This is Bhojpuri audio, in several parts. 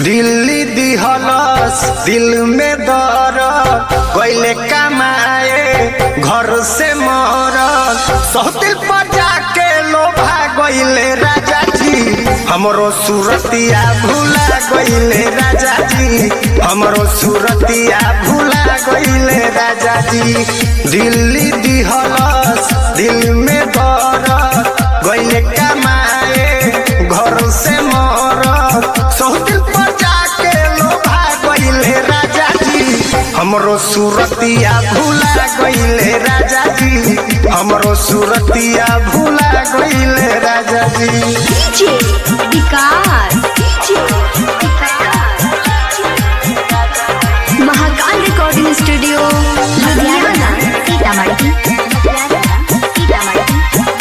दिल्ली दिहलस दिल में दर गईले कमाए घर से मर सहतिल पर जाके लोभा गईले राजा जी हमरो सूरतिया भूला गईले राजा जी हमरो सूरतिया भूला गईले राजा जी दिल्ली दिहलस दिल में दर गईले कमाए घर से मर सहतिल पर जाके लोभा गईले राजा जी हमरो सूरतिया भूला गईले राजा जी हमरो सूरतिया भूला गईले राजा जी DJ Vikas DJ Vikas Mahakal recording studio Ludhiana Sitamarhi Sitamarhi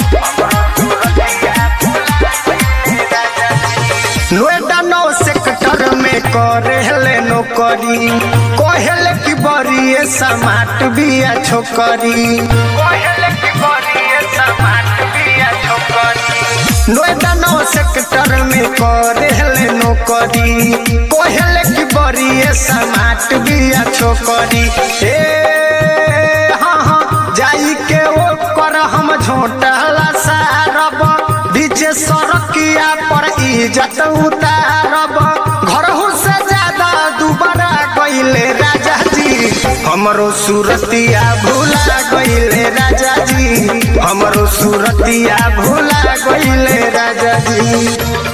Noida नौ सेक्टर में करेले नौकरी कहले की बड़ी समाट बिया छोकरी कहले की बड़ी समाट बिया छोकरी नोएडा नौ सेक्टर में करेले नौकरी कहले की बड़ी समाट बिया छोकरी ए हाँ हाँ जाई के ओकर हम झोटला सारब बीचे सड़किया पर इज्जत उतारब घरहू से ज्यादा दुबारा गईले राजा जी हमरो सूरतिया भूला गईले राजा जी हमरो सूरतिया भूला गईले राजा जी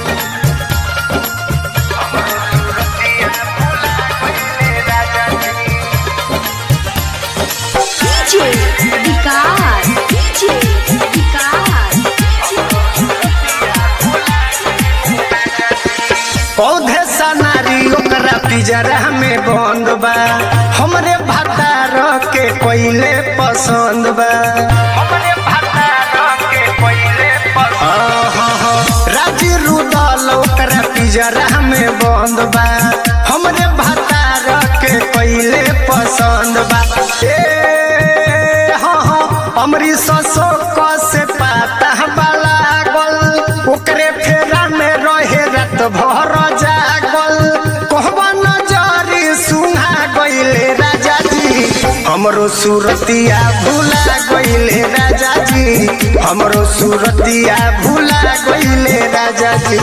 डीजे विकास डीजे विकास पौधे सनारी ओकरा पिजरा में बंद बा हमरे भतार के कोइले पसंद बा हमरे भतार के कोइले पसंद राजी रुदल ओकरा पिजरा में बंद बा हमरे भतार के कोइले पसंद बा ए हाँ हाँ अमरी ससो क से पाता वाला गल ओकरे फेरा में रहे रात भर जागल कहबा नजरी सुना गईले राजा जी हमरो सूरतिया भूला गईले राजा जी हमरो सूरतिया भूला गईले राजा जी